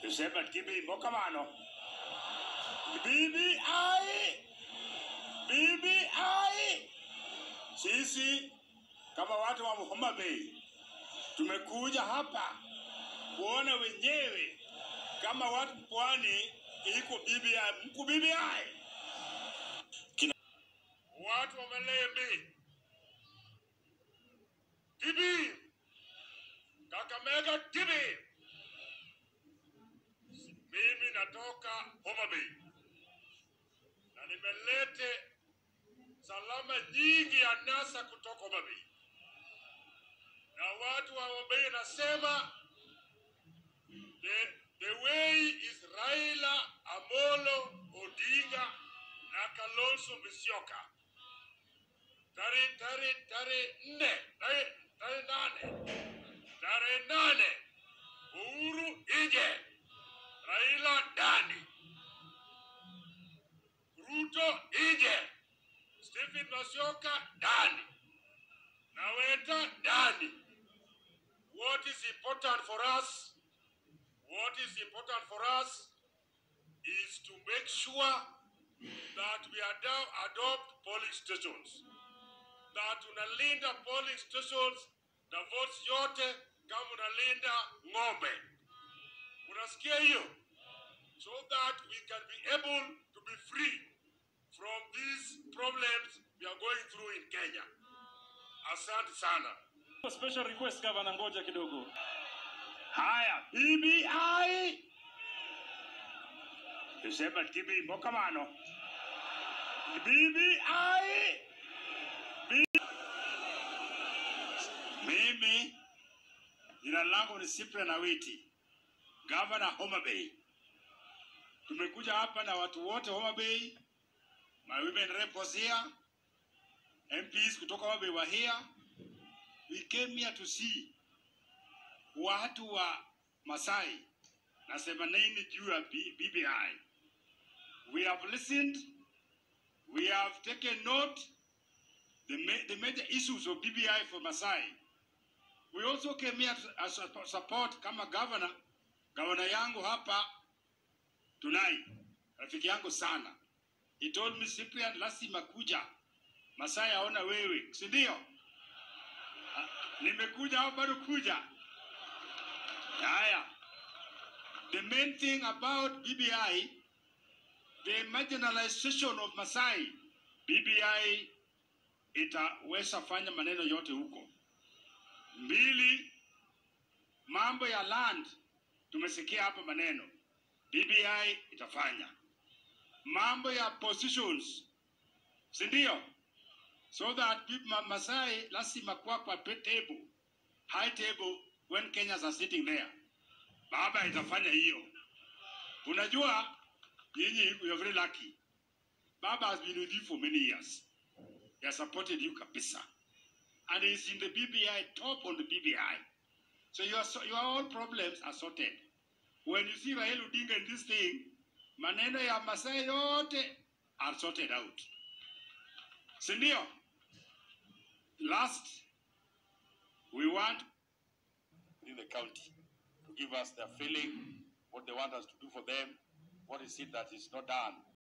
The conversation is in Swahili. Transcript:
tuseme kibimbo kamano BBI BBI sisi kama watu wa Homa Bay tumekuja hapa kuona wenyewe kama watu pwani iko BBI mku BBI Kina... watu wa Malembe Tibi Kakamega Tibi mimi natoka Homa Bay na nimelete salama nyingi ya NASA kutoka Homa Bay, na watu wa Homa Bay nasema the, the way is Raila Amolo Odinga na Kalonzo Musyoka tarehe tarehe tarehe nne tarehe tarehe nane tarehe nane Uhuru ije Raila ndani, Ruto ije, Stephen Masioka ndani, Naweta ndani. What is important for us? What is important for us is to make sure that we ado- adopt polling stations, that unalinda polling stations na votes yote kama unalinda ng'ombe. Unasikia hiyo? So that we can be able to be free from these problems we are going through in Kenya. Asante sana. Special request gavana, ngoja kidogo. Haya, BBI tuseme kibimbo kamano BBI B- mimi jina langu ni Cyprian Awiti, gavana Homa Bay. Tumekuja hapa na watu wote Homa Bay, my women rep was here, MPs kutoka Homa Bay were here. We came here to see watu wa Masai nasema nini juu ya B- BBI. We have listened, we have taken note the, ma the major issues of BBI for Masai. We also came here to as a support kama governor, governor yangu hapa Tunai, rafiki yangu sana. He told me Cyprian, lazima kuja Masai aona wewe, si ndio? Ah, Nimekuja au bado kuja? Haya. The main thing about BBI, the marginalization of Masai, BBI itaweza fanya maneno yote huko. Mbili, mambo ya land, tumesikia hapa maneno, BBI itafanya. Mambo ya positions, si ndio? So that people, Ma- Masai lazima kuwa kwa table, high table when Kenyans are sitting there. Baba itafanya hiyo. Unajua nyinyi you are very lucky. Baba has been with you for many years. He has supported you kabisa. And he's in the BBI, top on the BBI. So your, so your all problems are sorted. When you see Raila Odinga in this thing, maneno ya Masai yote are sorted out. Si ndio? Last, we want in the county to give us their feeling, what they want us to do for them, what is it that is not done.